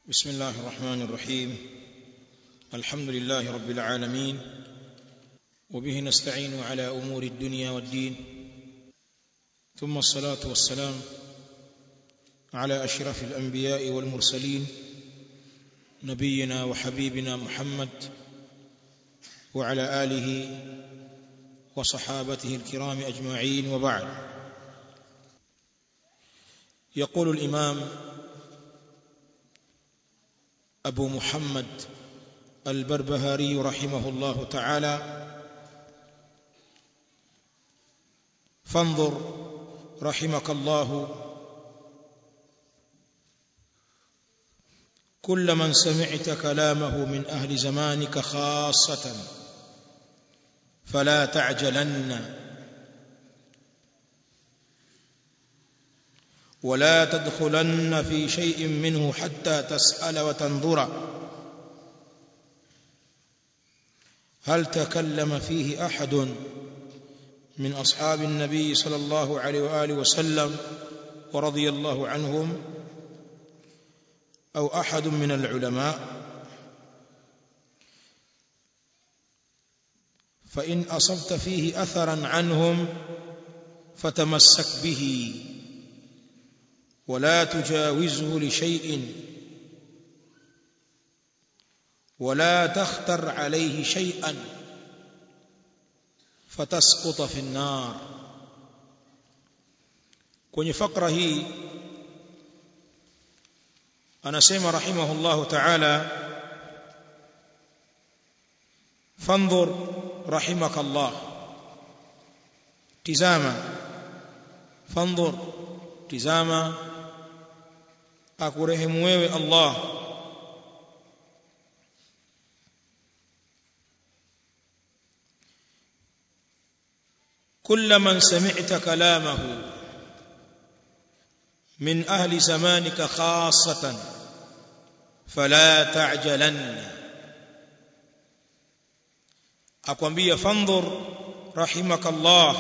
بسم الله الرحمن الرحيم الحمد لله رب العالمين وبه نستعين على امور الدنيا والدين ثم الصلاه والسلام على اشرف الانبياء والمرسلين نبينا وحبيبنا محمد وعلى اله وصحابته الكرام اجمعين وبعد يقول الامام ابو محمد البربهاري رحمه الله تعالى فانظر رحمك الله كل من سمعت كلامه من اهل زمانك خاصه فلا تعجلن ولا تدخلن في شيء منه حتى تسال وتنظر هل تكلم فيه احد من اصحاب النبي صلى الله عليه واله وسلم ورضي الله عنهم او احد من العلماء فان اصبت فيه اثرا عنهم فتمسك به ولا تجاوزه لشيء ولا تختر عليه شيئا فتسقط في النار kwenye fakra hii anasema rahimahullah ta'ala fanzur rahimakallah tizama fanzur tizama akurehemu wewe Allah كل من سمعت كلامه من اهل زمانك خاصه فلا تعجلن akwambia fandhur rahimakallah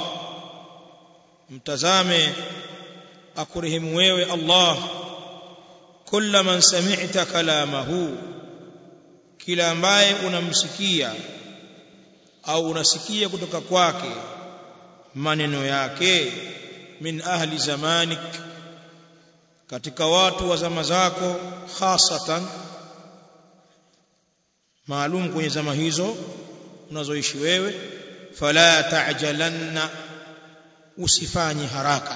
mtazame akurehemu wewe Allah kulla man sami'ta kalamahu kila ambaye unamsikia au unasikia kutoka kwake maneno yake min ahli zamanik katika watu wa zama zako hasatan maalum kwenye zama hizo unazoishi wewe fala ta'jalanna usifanye haraka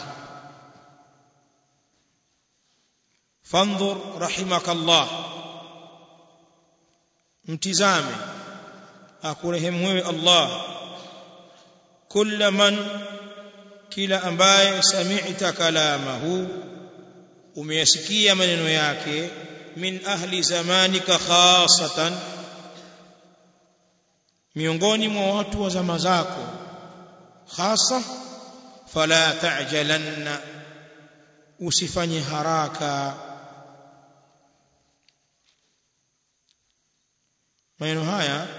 fanzur rahimakallah mtizame akurehemu wewe Allah kila man kila ambaye sami'ta kalamahu umeyasikia maneno yake min ahli zamanika khasatan miongoni mwa watu wa zama zako hasa fala ta'jalanna usifanye haraka maneno haya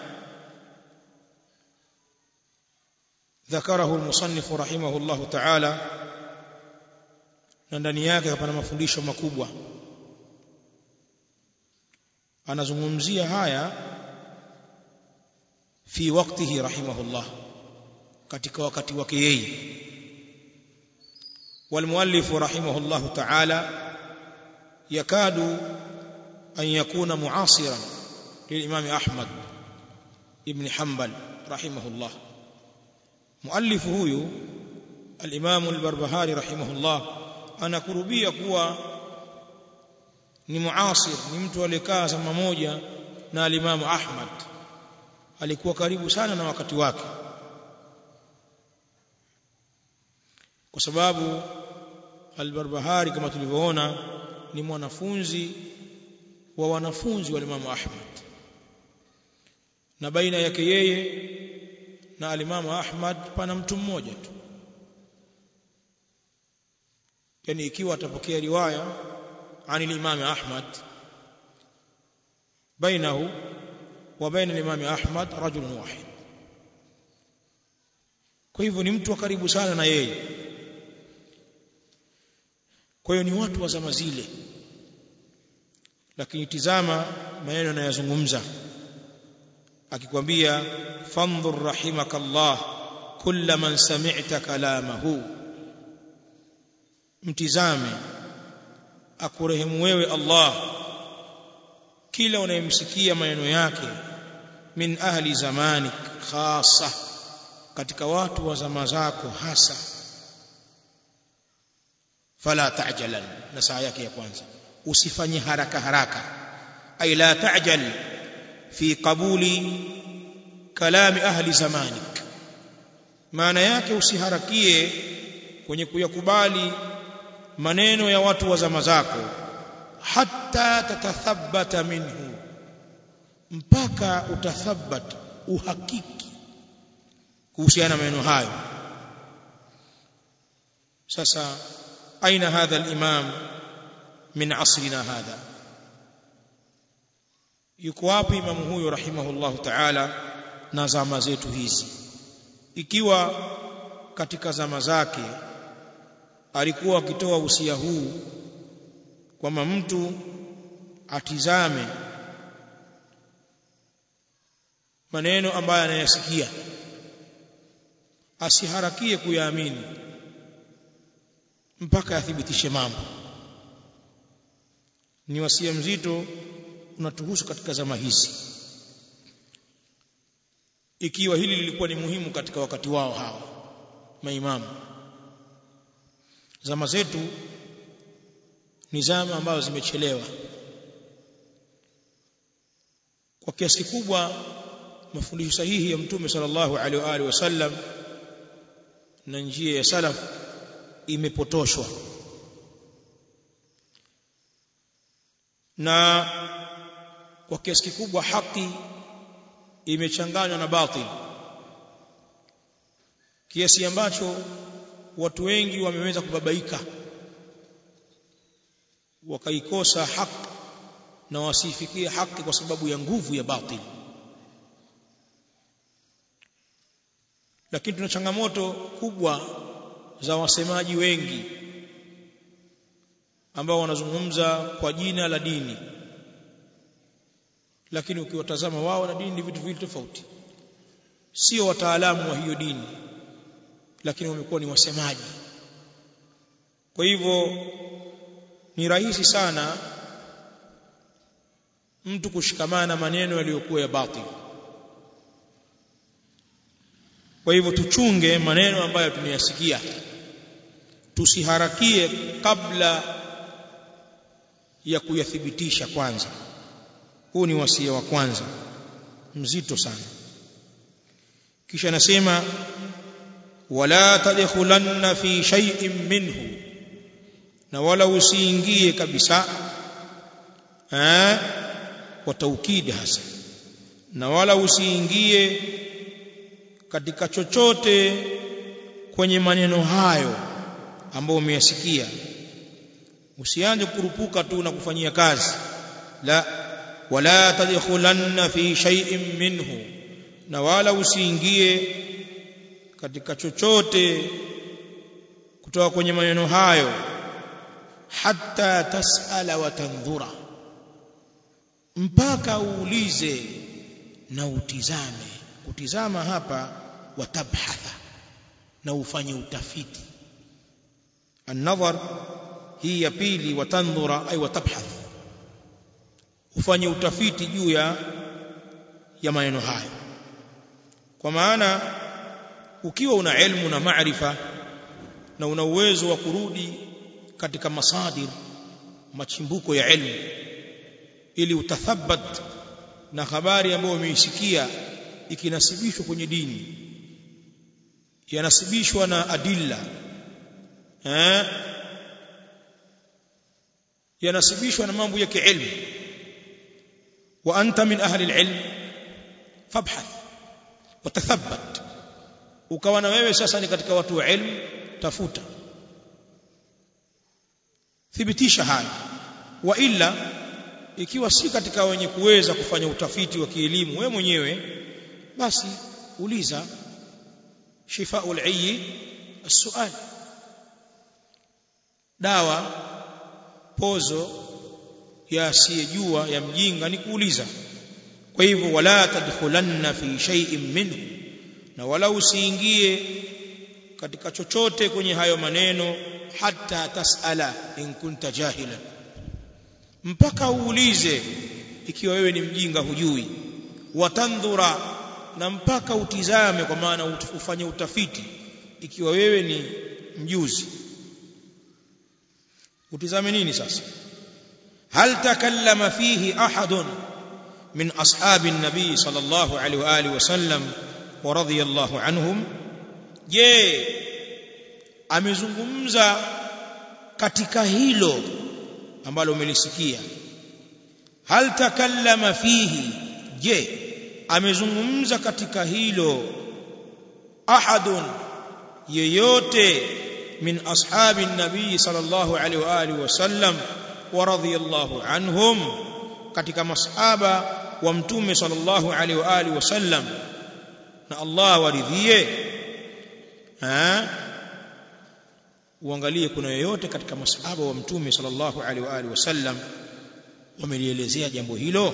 ذكره المصنف رحمه الله تعالى na ndani yake hapana mafundisho makubwa anazungumzia haya fi waktihi rahimahullah katika wakati wake yeye والمؤلف رحمه الله تعالى يكاد أن يكون معاصرا للإمام أحمد ابن حنبل رحمه الله مؤلف هو الإمام البربهاري رحمه الله anakurubia kuwa ni muasir ni mtu aliyekaa zama moja na alimamu Ahmad alikuwa karibu sana na wakati wake kwa sababu al-Barbahari kama tulivyoona ni mwanafunzi wa wanafunzi wa Imam Ahmad na baina yake yeye na alimamu Ahmad pana mtu mmoja tu yani ikiwa atapokea riwaya عن الإمام أحمد بينه وبين الإمام أحمد رجل واحد kwa hivyo ni mtu wa karibu sana na yeye kwa hiyo ni watu wa zama zile lakini tizama maneno anayozungumza akikwambia fandhur rahimakallah kulla man sami'ta kalamahu mtizame akurehemu wewe Allah kila unayemsikia maneno yake min ahli zamani khasa katika watu wa zama zako hasa fala ta'jalan na saa yake ya kwanza usifanye haraka haraka ay la ta'jal fi qabuli kalami ahli zamanik maana yake usiharakie kwenye kuyakubali maneno ya watu wa zama zako hatta tatathabbata minhu mpaka utathabbat uhakiki kuhusiana maneno hayo sasa aina hadha al-imam min asrina hadha yuko wapi imamu huyo rahimahullahu ta'ala na zama zetu hizi ikiwa katika zama zake alikuwa akitoa usia huu kwamba mtu atizame maneno ambayo anayasikia asiharakie kuyaamini mpaka athibitishe mambo ni wasia mzito unatuhusu katika zama hizi ikiwa hili lilikuwa ni muhimu katika wakati wao hawa maimamu zama zetu ni zama ambazo zimechelewa kwa kiasi kikubwa mafundisho sahihi ya mtume sallallahu alaihi wa alihi wasallam na njia ya salaf imepotoshwa na kwa kiasi kikubwa haki imechanganywa na batil kiasi ambacho watu wengi wameweza kubabaika wakaikosa haki na wasifikie haki kwa sababu ya nguvu ya batil lakini tuna changamoto kubwa za wasemaji wengi ambao wanazungumza kwa jina la dini lakini ukiwatazama wao na dini ni vitu viwili tofauti sio wataalamu wa hiyo dini lakini wamekuwa ni wasemaji kwa hivyo ni rahisi sana mtu kushikamana maneno yaliyokuwa ya batil kwa hivyo tuchunge maneno ambayo tumeyasikia tusiharakie kabla ya kuyathibitisha kwanza huu ni wasia wa kwanza mzito sana kisha nasema wala tadkhulanna fi shay'in minhu na wala usiingie kabisa eh kwa taukidi hasa na wala usiingie katika chochote kwenye maneno hayo ambayo umeyasikia usianze kurupuka tu na kufanyia kazi la wala tadkhulanna fi shay'in minhu na wala usiingie katika chochote kutoka kwenye maneno hayo hatta tasala wa tandhura mpaka uulize na utizame kutizama hapa watabhatha na ufanye utafiti an-nadhar hii ya pili watandhura ay watabhath ufanye utafiti juu ya ya maneno hayo kwa maana ukiwa una elimu na maarifa na una uwezo wa kurudi katika masadir machimbuko ya elimu ili utathabat na habari ambayo umeisikia ikinasibishwa kwenye dini yanasibishwa na adilla eh yanasibishwa na mambo ya kiilmu wa anta min ahli alilm fabhath watathabbat ukawa na wewe sasa ni katika watu wa ilmu tafuta thibitisha haya wa illa ikiwa si katika wenye kuweza kufanya utafiti wa kielimu wewe mwenyewe basi uliza shifaul ayyi السؤال dawa pozo ya asiyejua ya mjinga ni kuuliza kwa hivyo wala tadkhulanna fi shay'in minhu na wala usiingie katika chochote kwenye hayo maneno hata tasala in kunta jahila mpaka uulize ikiwa wewe ni mjinga hujui watandhura na mpaka utizame kwa maana ufanye utafiti ikiwa wewe ni mjuzi utizame nini sasa hal takallama fihi ahadun min ashabi nabii sallallahu alaihi wa alihi wasallam wa radiyallahu anhum je amezungumza katika hilo ambalo umelisikia hal takallama fihi je amezungumza katika hilo ahadun yeyote min ashabi nabii sallallahu alaihi wa alihi wasallam wa radiyallahu anhum katika masahaba wa mtume sallallahu alaihi wa alihi wasallam na Allah waridhie ha uangalie kuna yoyote katika masahaba wa mtume sallallahu alaihi wa alihi wasallam wamelielezea jambo hilo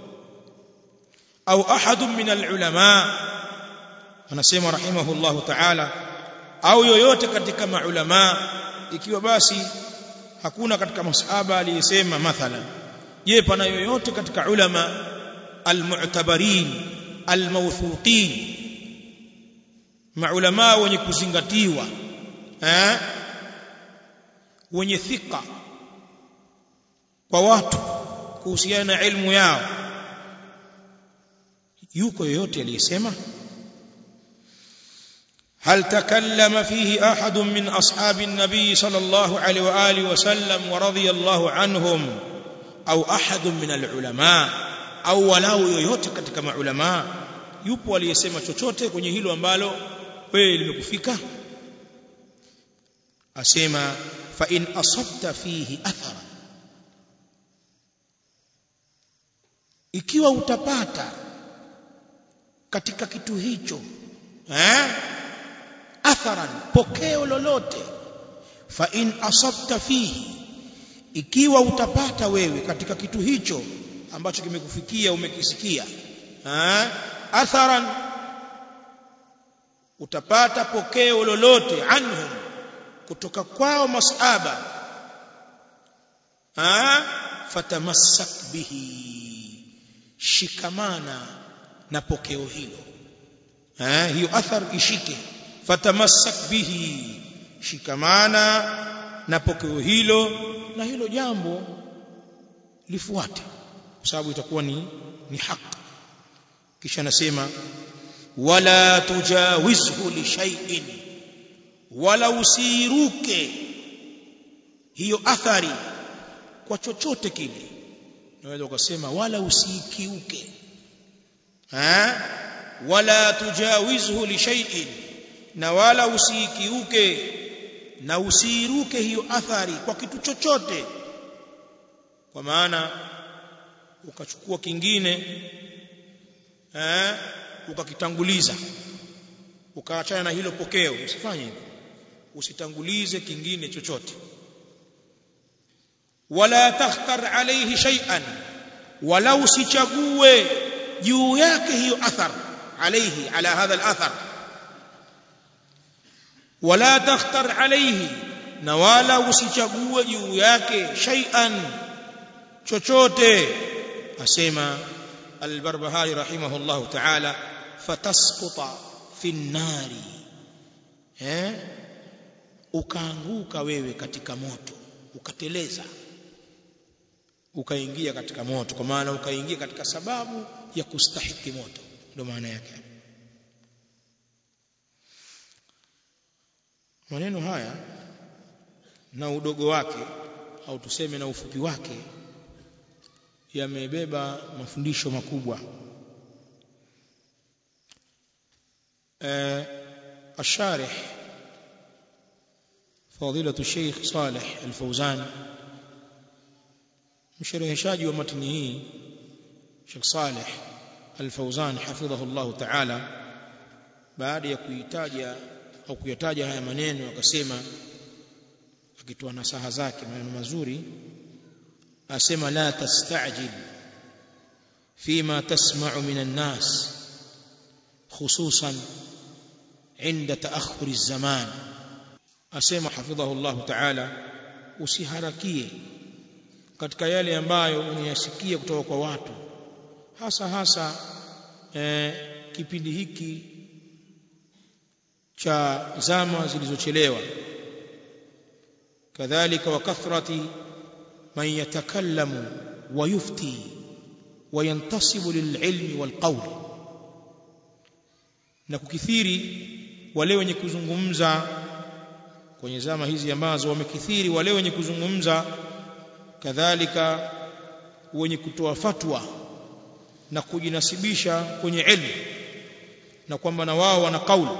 au ahadun min alulama anasema rahimahullahu ta'ala au yoyote katika maulama ikiwa basi hakuna katika masahaba aliyesema mathalan je pana yoyote katika ulama almu'tabarin almawthuqin maulama wenye kuzingatiwa eh wenye thika kwa watu kuhusiana na ilmu yao yuko yoyote aliyesema هل تكلم فيه احد من اصحاب النبي صلى الله عليه واله وسلم ورضي الله عنهم او احد من العلماء au walau yoyote katika maulama yupo aliyesema chochote kwenye hilo ambalo wewe limekufika asema fa in asabta fihi athara ikiwa utapata katika kitu hicho eh atharan pokeo lolote fa in asabta fihi ikiwa utapata wewe katika kitu hicho ambacho kimekufikia umekisikia ha? atharan utapata pokeo lolote anhum kutoka kwao masahaba ha? fatamassak bihi shikamana na pokeo hilo ha? hiyo athar ishike fatamassak bihi shikamana na pokeo hilo na hilo jambo lifuate kwa sababu itakuwa ni ni haki kisha nasema wala tujawizhu li shay'in wala usiruke hiyo athari kwa chochote kile naweza ukasema wala usikiuke ha wala tujawizhu li shay'in na wala usikiuke na usiruke hiyo athari kwa kitu chochote kwa maana ukachukua kingine eh ukakitanguliza ukaachana na hilo pokeo usifanye hivyo usitangulize kingine chochote wala takhtar alayhi shay'an wala usichague juu yake hiyo athar alayhi ala hadha al-athar wala takhtar alayhi na wala usichague juu yake shay'an chochote asema al-Barbahari rahimahullahu ta'ala fatasquta fi nari eh ukaanguka wewe katika moto ukateleza ukaingia katika moto kwa maana ukaingia katika sababu ya kustahiki moto ndio maana yake maneno haya na udogo wake au tuseme na ufupi wake yamebeba mafundisho makubwa الشارح فضيلة الشيخ صالح الفوزان mshereheshaji wa matini hii Sheikh Saleh Al-Fauzan hafidhahu Allah Ta'ala baada ya kuitaja au kuyataja haya maneno akasema akitoa nasaha zake maneno mazuri asema la tastajil فيما تسمع من الناس خصوصا عند تأخر الزمان أسمى حفظه الله تعالى usiharakie katika yale ambayo unayasikia kutoka kwa watu hasa hasa eh, kipindi hiki cha zama zilizochelewa kadhalika wa kathrati man yatakallamu wa yufti wa yantasibu lililmi walqawl na kukithiri wale wenye kuzungumza kwenye zama hizi ambazo wamekithiri wale wenye kuzungumza kadhalika wenye kutoa fatwa na kujinasibisha kwenye ilmu na kwamba na wao wana kauli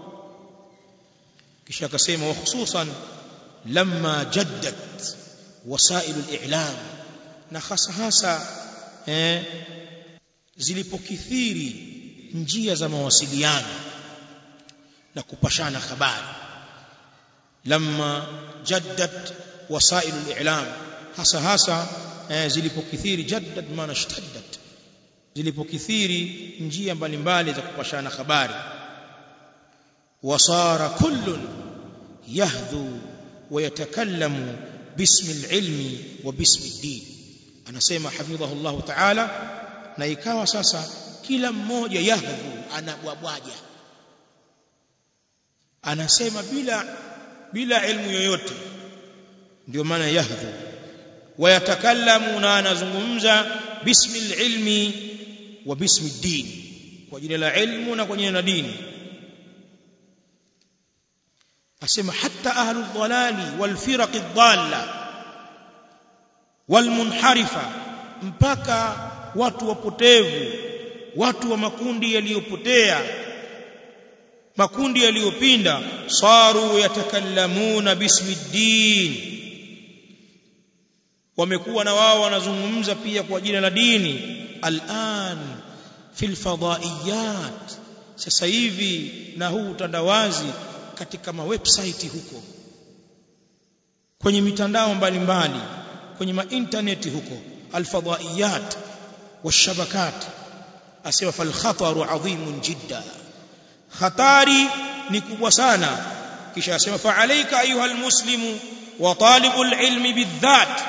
kisha akasema wa hususan lamma jaddat wasail al-i'lam na hasa hasa eh, zilipokithiri njia za mawasiliano na kupashana habari lamma jaddat wasail al-i'lam hasa hasa eh, zilipokithiri jaddat maana ishtaddat zilipokithiri njia mbalimbali za kupashana habari wasara kullun yahdhu ويتكلم باسم العلم وباسم الدين anasema hafidhahu Allah ta'ala na ikawa sasa kila mmoja yahdhu anabwabwaja anasema bila bila ilmu yoyote ndio maana yahdhu wayatakallamu na anazungumza bismi ilmi wa bismi din kwa jina la ilmu na kwa jina la dini asema hatta ahlu dhalali wal firaq dhalla wal munharifa mpaka watu wapotevu watu wa makundi yaliyopotea makundi yaliyopinda saru yatakallamuna bismi din wamekuwa na wao wanazungumza pia kwa jina la dini al'an fil fadaiyat sasa hivi na huu utandawazi katika mawebsite huko kwenye mitandao mbalimbali kwenye mainterneti huko alfadaiyat washabakat asema fal khataru adhimun jidda hatari ni kubwa sana kisha asema fa alayka ayuha almuslimu wa talibul ilmi bidhat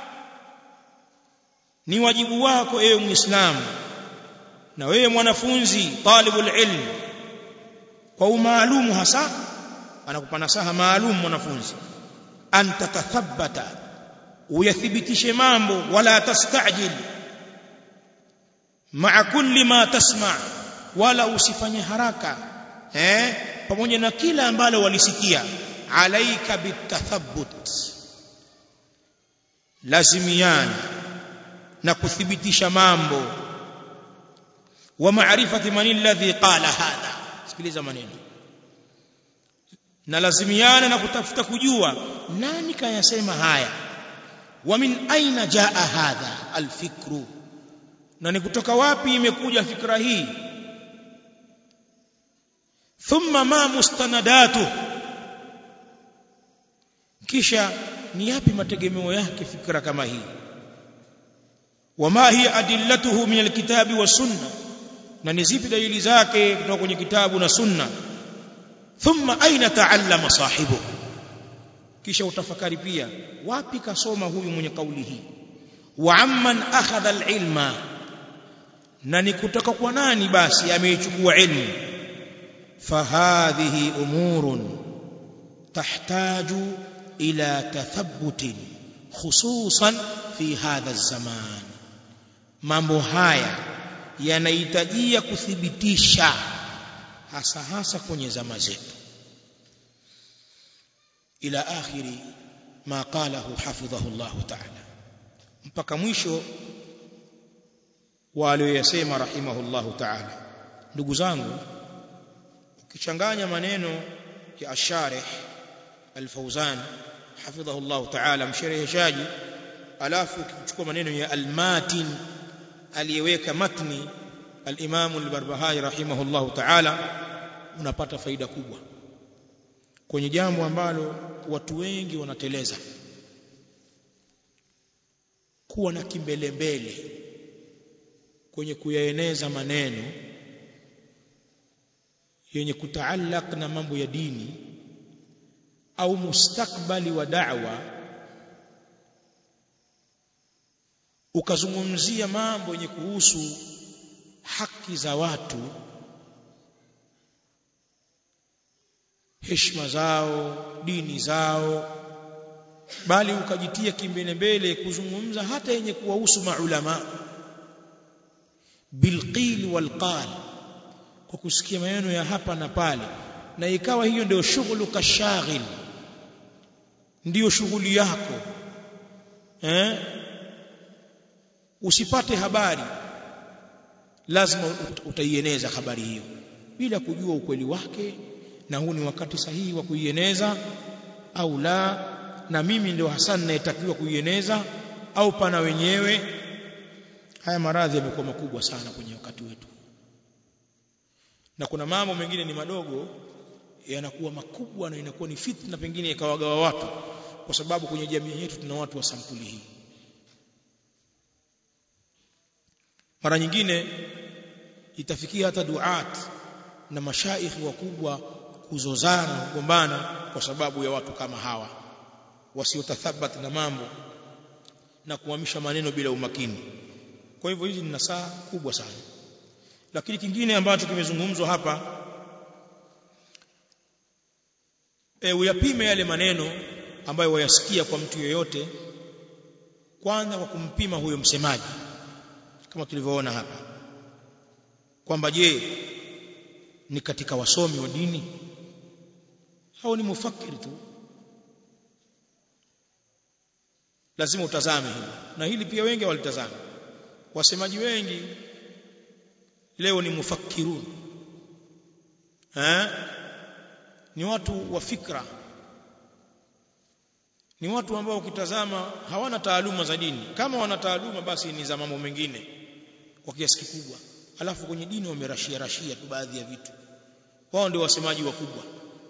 ni wajibu wako ewe muislamu na wewe mwanafunzi talibul ilm kwa umaalumu hasa anakupa nasaha maalum mwanafunzi an tatathabbata uyathibitishe mambo wala tastajil maa kulli ma tasma wala usifanye haraka eh pamoja na kila ambalo walisikia alaika bitathabbut lazimiana na kuthibitisha mambo wa maarifati man alladhi qala hadha sikiliza maneno na lazimiana na kutafuta kujua nani kayasema haya wa min aina jaa hadha alfikru na ni kutoka wapi imekuja fikra hii thumma ma mustanadatu kisha ni yapi mategemeo yake fikra kama hii wama hiya adillatuhu min alkitabi was sunna na ni zipi dalili zake kutoka kwenye kitabu na sunna thumma aina taallama sahibu kisha utafakari pia wapi kasoma huyu mwenye kauli hii wa amman akhadha alilma na ni kutoka kwa nani basi ameichukua ilmu fahadhihi umurun tahtaju ila tathabbutin khususan fi hadha zaman mambo haya yanahitajia kuthibitisha hasa hasa kwenye zama zetu ila akhiri ma qalahu hafidhahu Allah ta'ala mpaka mwisho wa aliyoyasema rahimahullahu ta'ala ndugu zangu ukichanganya maneno ya asharih al-Fawzan hafidhahu Allah ta'ala mshereheshaji alafu ukichukua maneno ya al-Matin aliyeweka matni al-Imam al-Barbahari rahimahullahu ta'ala unapata faida kubwa kwenye jambo ambalo watu wengi wanateleza kuwa na kimbelembele kwenye kuyaeneza maneno yenye kutaallaq na mambo ya dini au mustakbali wa da'wa ukazungumzia mambo yenye kuhusu haki za watu heshima zao dini zao bali ukajitia kimbelembele kuzungumza hata yenye kuwahusu maulama bilqil walqal kwa kusikia maneno ya hapa na pale na ikawa hiyo ndio shughulu kashaghil ndiyo shughuli yako eh usipate habari lazima utaieneza habari hiyo bila kujua ukweli wake na huu ni wakati sahihi wa kuieneza au la na mimi ndio Hassan nayetakiwa kuieneza au pana wenyewe haya maradhi yamekuwa makubwa sana kwenye wakati wetu na kuna mambo mengine ni madogo yanakuwa makubwa na inakuwa ni fitna pengine ikawagawa watu kwa sababu kwenye jamii yetu tuna watu wa sampuli hii mara nyingine itafikia hata duat na mashaikhi wakubwa kuzozana kugombana kwa sababu ya watu kama hawa wasiotathabat na mambo na kuhamisha maneno bila umakini kwa hivyo hizi ni nasaa kubwa sana lakini kingine ambacho kimezungumzwa hapa e, uyapime yale maneno ambayo wayasikia kwa mtu yeyote kwanza kwa kumpima huyo msemaji kama tulivyoona hapa kwamba je ni katika wasomi wa dini au ni mufakiri tu lazima utazame hili na hili pia wengi walitazama wasemaji wengi leo ni mufakirun eh ni watu wa fikra ni watu ambao ukitazama hawana taaluma za dini kama wana taaluma basi ni za mambo mengine kwa kiasi kikubwa alafu kwenye dini wamerashia rashia tu baadhi ya vitu wao ndio wasemaji wakubwa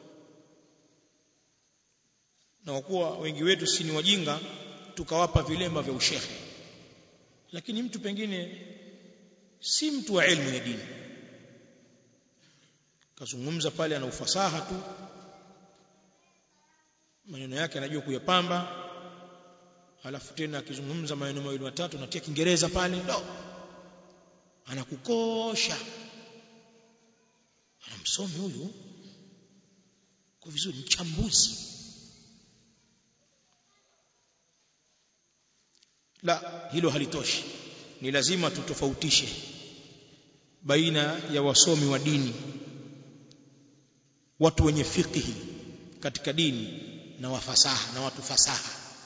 na wakuwa wengi wetu si ni wajinga tukawapa vilemba vya ushehe lakini mtu pengine si mtu wa elimu ya dini kazungumza pale ana ufasaha tu maneno yake anajua kuyapamba alafu tena akizungumza maneno mawili matatu anatia kiingereza pale ndo anakukosha anamsomi huyu kwa vizuri mchambuzi la hilo halitoshi ni lazima tutofautishe baina ya wasomi wa dini watu wenye fiqhi katika dini na wafasaha na watu fasaha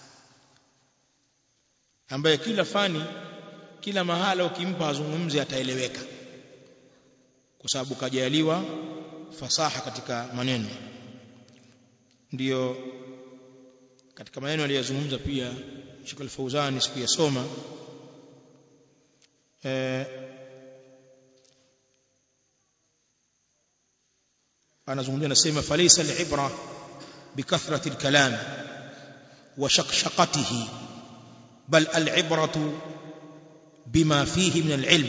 ambaye kila fani kila mahala ukimpa azungumze ataeleweka kwa sababu kajaliwa fasaha katika maneno ndiyo katika maneno aliyozungumza pia Sheikh Al-Fauzani siku ya soma eh, anazungumzia anasema falaysa al-ibra bikathrati al-kalam wa shaqshaqatihi bal al-ibratu bima fihi min al-ilm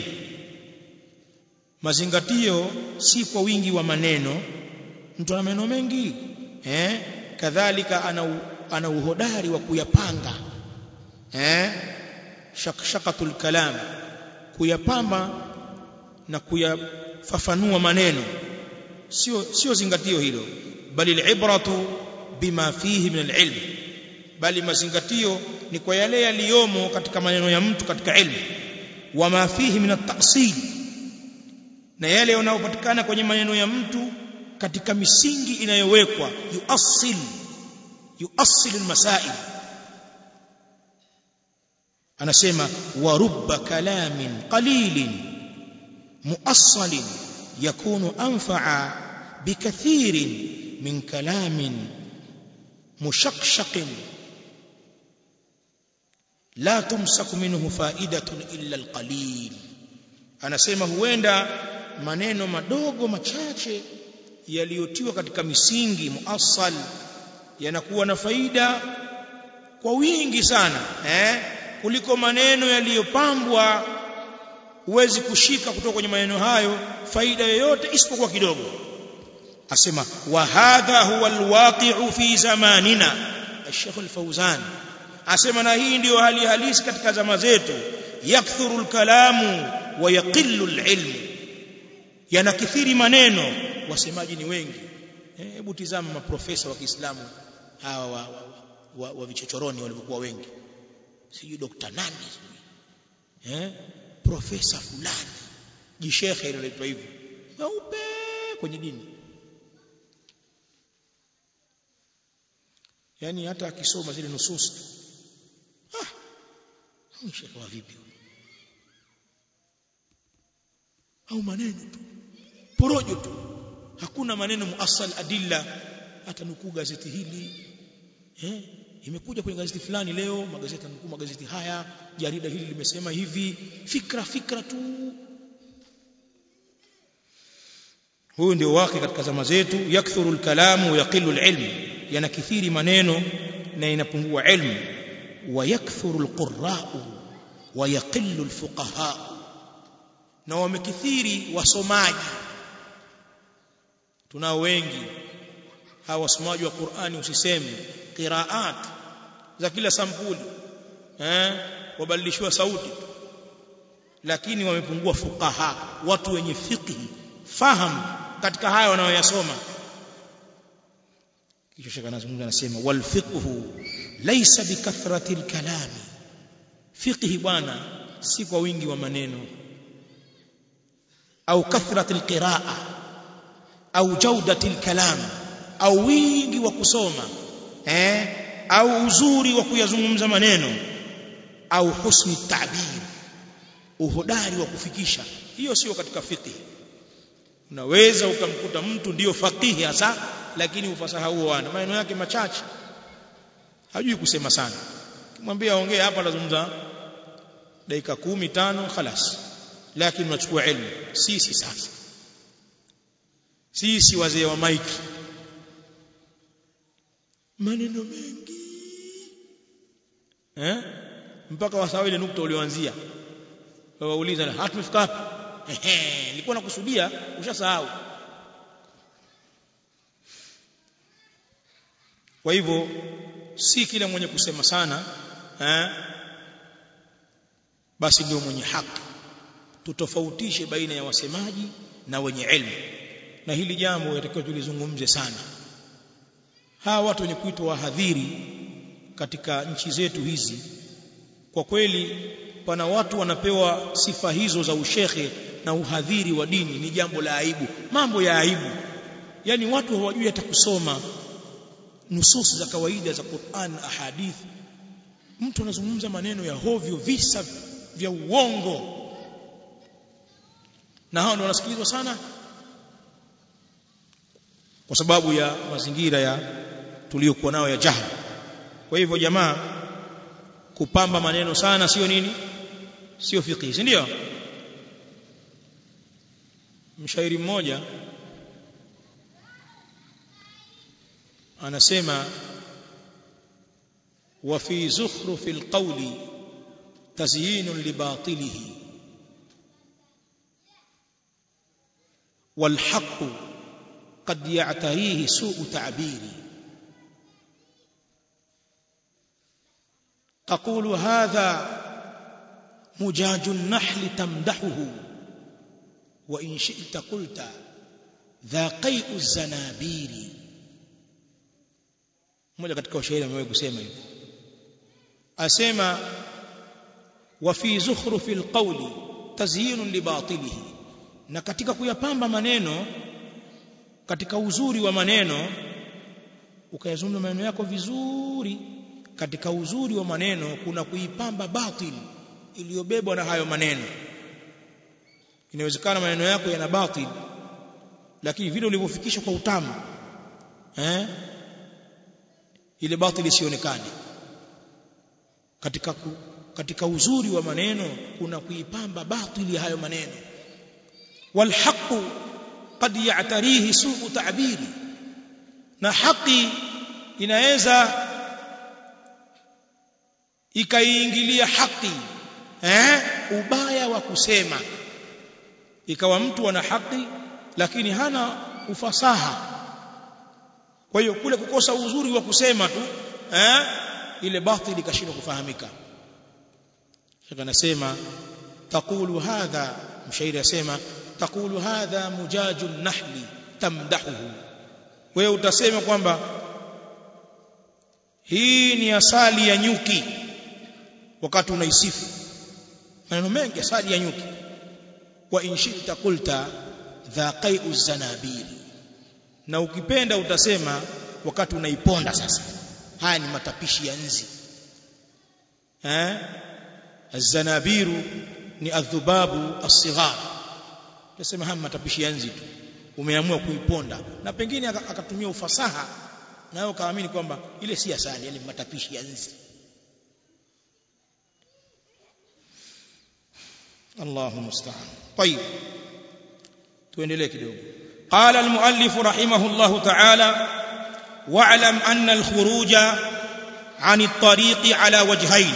mazingatio si kwa wingi wa maneno mtu ana maneno mengi eh kadhalika ana ana uhodari wa kuyapanga eh shakshakatul kalam kuyapamba na kuyafafanua maneno sio sio zingatio hilo bali alibratu bima fihi min alilm bali mazingatio ni kwa yale yaliyomo katika maneno ya mtu katika ilmu wama fihi min at-ta'sil na yale yanayopatikana kwenye maneno ya mtu katika misingi inayowekwa yuassil yuassil almasail anasema wa rubba kalamin qalilin muassalin yakunu anfa'a bikathirin min kalamin mushaqshaqin la tumsaku minhu fa'idatun illa alqalil anasema huenda maneno madogo machache yaliyotiwa katika misingi muassal yanakuwa na faida kwa wingi sana eh kuliko maneno yaliyopambwa huwezi kushika kutoka kwenye maneno hayo faida yoyote isipokuwa kidogo asema wa hadha huwa alwaqi'u fi zamanina Sheikh al-Fauzan asema na hii ndiyo hali halisi katika zama zetu yakthuru al-kalamu wa yaqillu al-ilm yanakithiri maneno wasemaji ni wengi hebu tizama maprofesa wa Kiislamu hawa wa, wa, wa, wa vichochoroni walivyokuwa wengi sijui dokta nani sijui eh profesa fulani jishekhe inaitwa hivyo meupe kwenye dini yani hata akisoma zile nusus ah shekhe wa vipi au maneno tu porojo tu hakuna maneno muasal adilla hata nukuu gazeti hili eh imekuja kwenye gazeti fulani leo magazeti yanukuu magazeti haya jarida hili limesema hivi fikra fikra tu huyu ndio wake katika zama zetu yakthuru alkalamu wa yaqillu alilm yanakithiri maneno na inapungua ilmu wa yakthuru alqurra'u wa yaqillu alfuqaha na wamekithiri wasomaji tunao wengi hawa wasomaji wa Qur'ani usiseme qiraat za kila sampuli eh wabadilishwa sauti lakini wamepungua fuqaha watu wenye fiqh fahamu katika haya wanayoyasoma kisha shaka anazungumza anasema wal fiqhu laysa bikathrati alkalam fiqh bwana si kwa wingi wa maneno au kathrati alqiraa au jaudati alkalam au wingi wa kusoma eh au uzuri wa kuyazungumza maneno au husni ta'bir uhodari wa kufikisha hiyo sio katika fiqh unaweza ukamkuta mtu ndiyo faqihi hasa lakini ufasaha huo ana maneno yake machache hajui kusema sana kimwambia aongee hapa atazungumza dakika kumi tano khalas lakini unachukua elimu sisi sasa sisi wazee wa maiki maneno mengi eh mpaka wasahau ile nukta ulioanzia wauliza hatumefika wapi ehe nilikuwa nakusudia ushasahau kwa hivyo si kila mwenye kusema sana eh basi ndio mwenye haki tutofautishe baina ya wasemaji na wenye elimu na hili jambo yatakiwa tulizungumze sana hawa watu wenye kuitwa wahadhiri katika nchi zetu hizi kwa kweli pana watu wanapewa sifa hizo za ushekhe na uhadhiri wa dini ni jambo la aibu mambo ya aibu yani watu hawajui hata kusoma nusus za kawaida za Qur'an ahadith mtu anazungumza maneno ya hovyo visa vya uongo na hao ndio wanasikilizwa sana kwa sababu ya mazingira ya tuliyokuwa nayo ya jahili kwa hivyo jamaa kupamba maneno sana sio nini sio fiqh si ndio mshairi mmoja anasema wa fi zukhruf alqawli tazyin libatilihi والحق قد يعتريه سوء تعبيري تقول هذا مجاج النحل تمدحه وإن شئت قلت ذا قيء الزنابير mmoja katika washairi amewahi kusema hivyo asema wa fi zukhrufi alqawli tazyinun libatilihi na katika kuyapamba maneno katika uzuri wa maneno ukayazungumza maneno yako vizuri katika uzuri wa maneno kuna kuipamba batil iliyobebwa na hayo maneno inawezekana maneno yako yana batil lakini vile ulivyofikisha kwa utamu eh ile batil isionekane katika ku, katika uzuri wa maneno kuna kuipamba batili ya hayo maneno walhaqu qad ya'tarihi su'u ta'biri na haki inaweza ikaiingilia haki eh ubaya wa kusema ikawa mtu ana haki lakini hana ufasaha kwa hiyo kule kukosa uzuri wa kusema tu eh ile batili ikashindwa kufahamika shaka anasema taqulu hadha mshairi asema taqulu hadha mujajun nahli tamdahuhu wewe utasema kwamba hii ni asali ya nyuki wakati unaisifu maneno mengi asali ya nyuki wa in shi'ta qulta dhaqai'u zanabiri na ukipenda utasema wakati unaiponda sasa haya ni matapishi ya nzi eh azanabiru ni adhubabu asighar utasema haya matapishi ya nzi tu umeamua kuiponda na pengine akatumia ufasaha nayo kaamini kwamba ile si asali yani matapishi ya nzi Allahu musta'an طيب tuendelee kidogo قال المؤلف رحمه الله تعالى واعلم أن الخروج عن الطريق على وجهين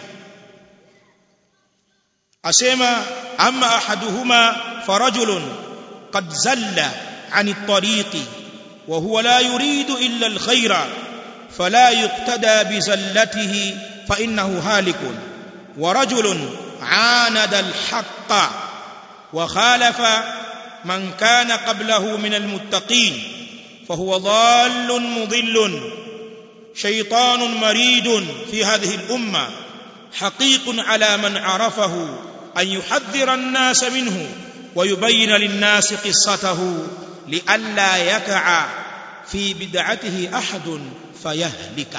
أسمى أما أحدهما فرجل قد زل عن الطريق وهو لا يريد إلا الخير فلا يقتدى بزلته فإنه هالك ورجل عاند الحق وخالف من كان قبله من المتقين فهو ضال مضل شيطان مريد في هذه الأمة حقيق على من عرفه أن يحذر الناس منه ويبين للناس قصته لئلا يقع في بدعته أحد فيهلك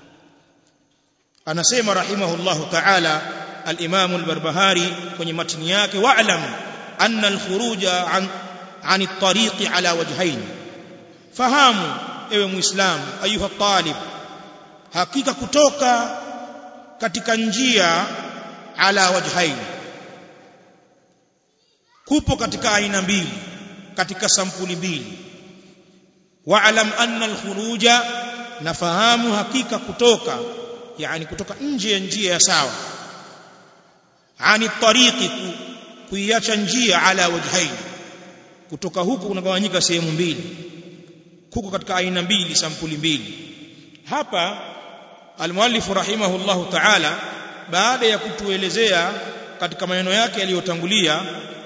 أنا سيما رحمه الله تعالى الإمام البربهاري kwenye matini yake wa'lam أن الخروج عن عن الطريق على وجهين fahamu ewe muislamu ayuha talib hakika kutoka katika njia ala wajhaini kupo katika aina mbili katika sampuli mbili wa'lam anna al-khuruja nafahamu hakika kutoka yani kutoka nje ya njia ya sawa ani tariqi kuiacha njia ala wajhaini kutoka huku kunagawanyika sehemu mbili kuko katika aina mbili sampuli mbili hapa almuallif rahimahullahu ta'ala baada ya kutuelezea katika maneno yake yaliyotangulia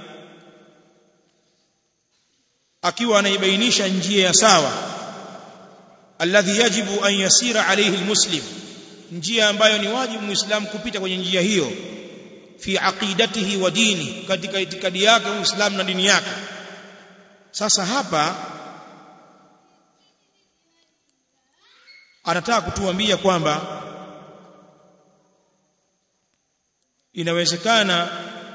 akiwa anaibainisha njia ya sawa alladhi yajibu an yasira alayhi almuslim njia ambayo ni wajibu muislamu kupita kwenye njia hiyo fi aqidatihi wa dini katika itikadi yake uislamu na dini yake sasa hapa anataka kutuambia kwamba inawezekana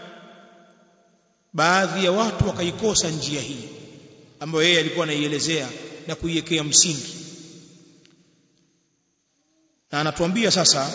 baadhi ya watu wakaikosa njia hii ambayo yeye alikuwa anaielezea na kuiwekea msingi na anatuambia sasa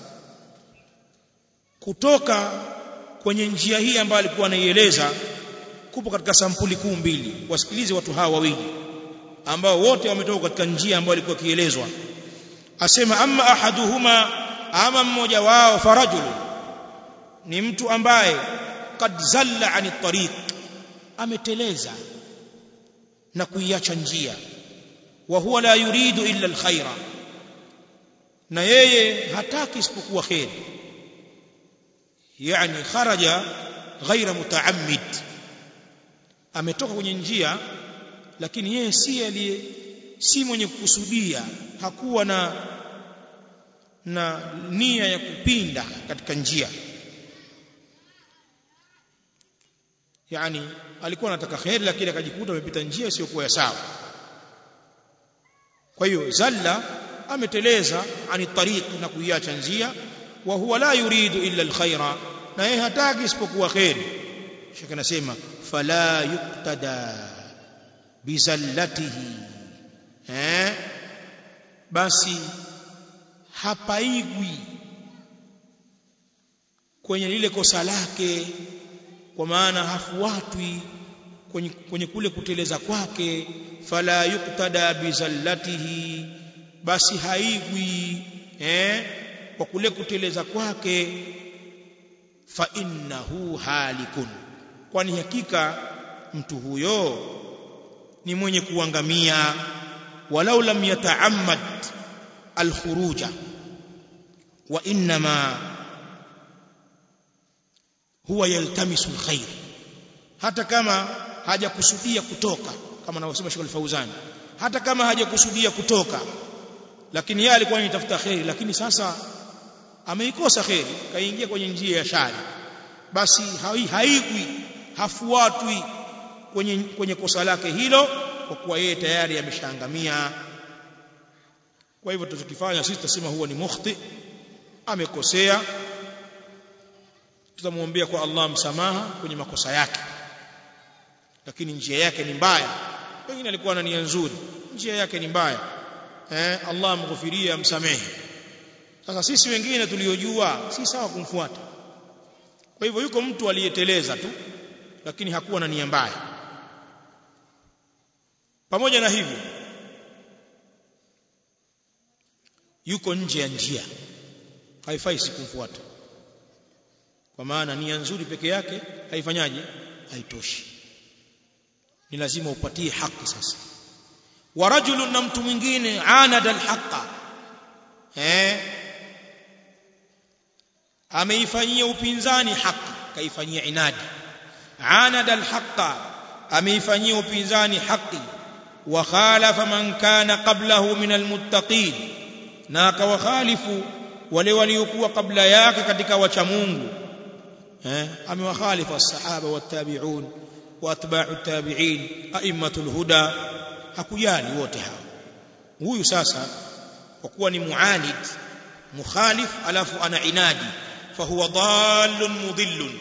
kutoka kwenye njia hii ambayo alikuwa anaieleza kupo katika sampuli kuu mbili wasikilize watu hawa wawili ambao wote wametoka katika njia ambayo ilikuwa kielezwa asema amma ahaduhuma ama mmoja wao farajul ni mtu ambaye kad zalla ani tariq ameteleza na kuiacha njia wa huwa la yuridu illa alkhaira na yeye hataki isipokuwa khair yani kharaja ghaira mutaammid ametoka kwenye njia lakini yeye si aliye si mwenye kukusudia hakuwa na na nia ya kupinda katika njia yani alikuwa anataka khair lakini akajikuta amepita njia isiyokuwa ya sawa kwa hiyo zalla ameteleza ani tariq na kuiacha njia wa huwa la yuridu illa alkhaira na yeye hataki isipokuwa khair shaka nasema fala yuqtada bizallatihi eh basi hapaigwi kwenye lile kosa lake kwa maana hafuatwi kwenye, kwenye kule kuteleza kwake fala yuktada bizallatihi basi haigwi eh kwa kule kuteleza kwake fa innahu halikun kwani hakika mtu huyo ni mwenye kuangamia walau lam yata'ammad alkhuruja wa inma huwa yaltamisu alkhair hata kama hajakusudia kutoka kama anavyosema Sheikh Al-Fauzan hata kama hajakusudia kutoka lakini yeye alikuwa anatafuta khairi lakini sasa ameikosa khairi kaingia kwenye njia ya shari basi haigwi hafuatwi kwenye kwenye kosa lake hilo kwa kuwa yeye tayari ameshaangamia kwa hivyo tutakifanya sisi tutasema huwa ni mukhti amekosea tutamwombea kwa Allah msamaha kwenye makosa yake lakini njia yake ni mbaya pengine alikuwa na nia nzuri njia yake ni mbaya eh Allah amghufiria amsamehe sasa sisi wengine tuliojua si sawa kumfuata kwa hivyo yuko mtu aliyeteleza tu lakini hakuwa na nia mbaya pamoja na hivyo yuko nje ya njia haifai sikumfuata kwa maana nia nzuri peke yake haifanyaje haitoshi ni lazima upatie haki sasa wa rajulun na mtu mwingine anada alhaqa eh ameifanyia upinzani haki kaifanyia inadi anada alhaqa ameifanyia upinzani haki wa khalafa man kana qablahu min almuttaqin na akawakhalifu wale waliokuwa kabla yake katika wacha Mungu eh amewakhalifu as-sahaba wat-tabi'un wa atba'u at-tabi'in a'immatul huda hakujali wote hao huyu sasa kwa kuwa ni muanid mukhalif alafu ana inadi fahuwa dallun mudhillun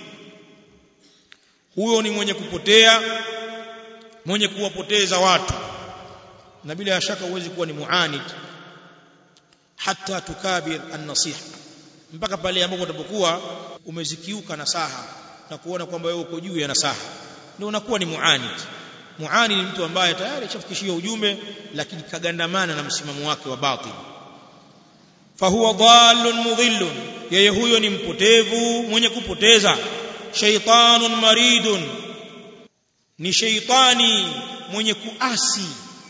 huyo ni mwenye kupotea mwenye kuwapoteza watu na bila shaka huwezi kuwa ni muanid hata tukabir an-nasiha mpaka pale ambapo utapokuwa umezikiuka nasaha na kuona kwamba wewe uko juu ya nasaha ndio unakuwa ni muanid muani ni mtu ambaye tayari ashafikishia ujumbe lakini kagandamana na msimamo wake wa batil fahuwa dhallun mudhillun yeye huyo ni mpotevu mwenye kupoteza shaytanun maridun ni shaytani mwenye kuasi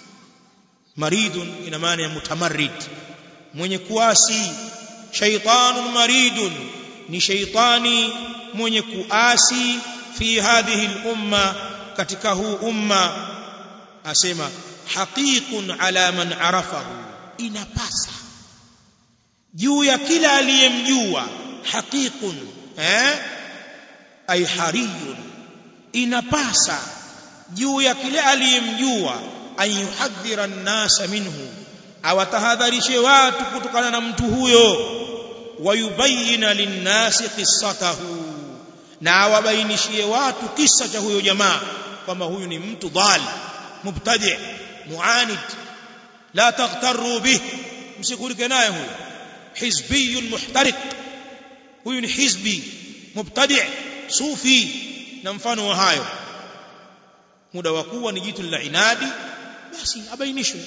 maridun ina maana ya mutamarrid mwenye kuasi shaytanun maridun ni shaytani mwenye kuasi fi hadhihi al-umma katika huu umma asema haqiqun ala man arafahu inapasa juu ya kila aliyemjua haqiqun eh ay hariyun inapasa juu ya kila aliyemjua an yuhadhira an-nasa minhu awatahadharishe watu kutokana na mtu huyo wayubayina lin-nasi qissatahu na awabainishie watu kisa cha huyo jamaa kwamba huyu ni mtu dhal mubtadi muanid la taghtaru bih msikulike naye huyu hizbiyun muhtariq huyu ni hizbi mubtadi sufi na mfano wa hayo muda wa kuwa ni jitu la inadi basi abainishwe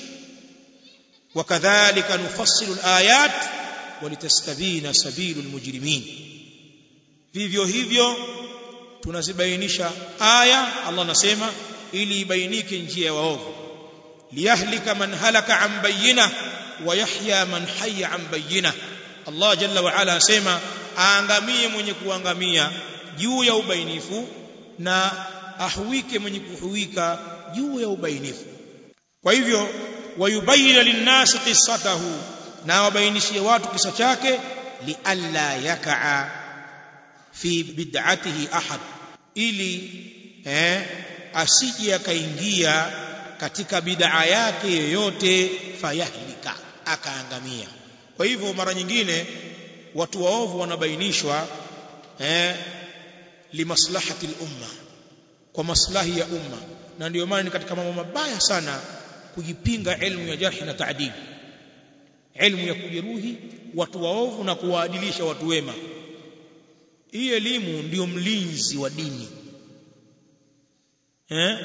وكذلك نفصل الآيات ولتستبين سبيل المجرمين vivyo hivyo tunazibainisha aya Allah anasema ili ibainike njia ya waovu liyahlika man halaka an bayyina wa yahya man hayya an bayyina Allah jalla wa ala asema aangamie mwenye kuangamia juu ya ubainifu na ahuike mwenye kuhuika juu ya ubainifu kwa hivyo wayubayina linnasi qissatahu na wabainishie watu kisa chake lialla yakaa fi bid'atihi ahad ili eh asije akaingia katika bid'a yake yoyote fayahlika akaangamia kwa hivyo mara nyingine watu waovu wanabainishwa eh limaslahati al-umma kwa maslahi ya umma na ndio maana ni katika mambo mabaya sana kujipinga elimu ya jarhi na taadili elimu ya kujeruhi watu waovu na kuwaadilisha watu wema hii elimu ndiyo mlinzi wa dini eh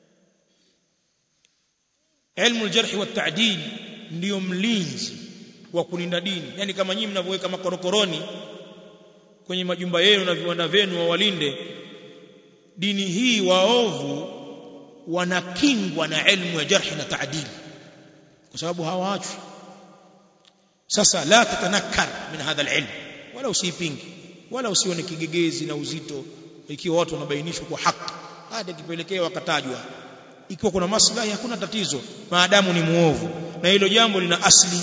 ilmu aljarh wa ta'dil ndiyo mlinzi wa kulinda dini yani kama nyinyi mnavyoweka makorokoroni kwenye majumba yenu na viwanda vyenu wawalinde dini hii waovu wanakingwa na elimu ya jarhi na taadili kwa sababu hawaachwi sasa la tatanakkar min hadha alilm wala usipingi wala usione kigegezi na uzito ikiwa watu wanabainishwa kwa haki hadi kipelekea wakatajwa ikiwa kuna maslahi hakuna tatizo maadamu ni muovu na hilo jambo lina asli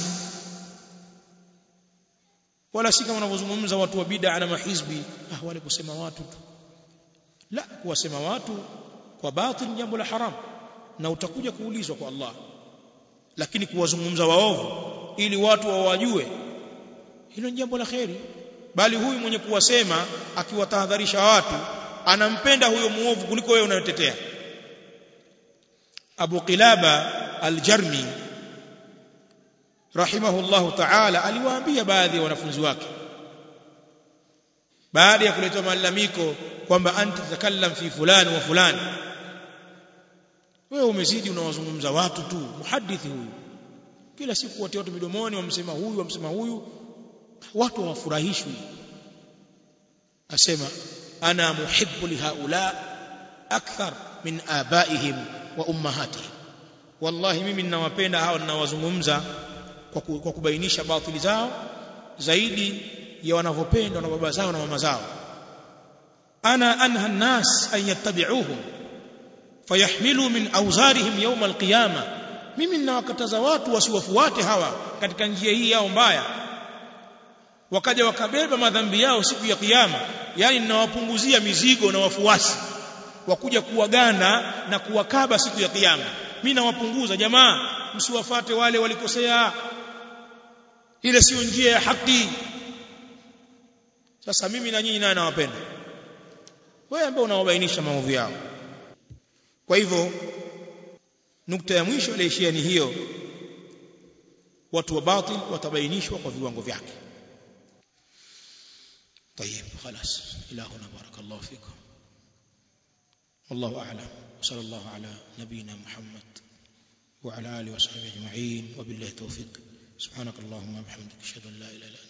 wala si kama wanavyozungumza watu wa bid'a na mahizbi ah wale kusema watu tu la kuwasema watu kwa batil jambo la haram na utakuja kuulizwa kwa Allah lakini kuwazungumza waovu ili watu wawajue hilo ni jambo la kheri bali huyu mwenye kuwasema akiwatahadharisha watu anampenda huyo muovu kuliko wewe unayotetea Abu Qilaba al-Jarmi rahimahullahu ta'ala aliwaambia baadhi ya wanafunzi wake baada ya kuletwa malalamiko kwamba anti takallam fi fulani wa fulani wewe umezidi unawazungumza watu tu muhadithi huyu kila siku wote watu midomoni wamsema huyu wamsema huyu watu hawafurahishwi asema ana muhibbu lihaula akthar min abaihim wa ummahatihim wallahi mimi ninawapenda hao ninawazungumza kwa, ku, kwa kubainisha batili zao zaidi ya wanavyopendwa na baba zao na mama zao ana anha an-nas an yattabi'uhum fayahmilu min awzarihim yawm al-qiyamah mimi ninawakataza watu wasiwafuate hawa katika njia hii yao mbaya wakaja wakabeba madhambi yao siku ya kiyama yani ninawapunguzia mizigo na wafuasi wakuja kuwaganda na kuwakaba siku ya kiyama mimi nawapunguza jamaa msiwafate wale walikosea ile sio njia ya haki sasa mimi na nyinyi naye nawapenda wewe ambao unawabainisha maovu yao kwa hivyo nukta ya mwisho iliyoishia ni hiyo watu wa batil watabainishwa kwa viwango vyake طيب خلاص الى هنا بارك الله فيكم والله اعلم وصلى الله على نبينا محمد وعلى اله وصحبه اجمعين وبالله التوفيق سبحانك اللهم وبحمدك اشهد ان لا اله الا انت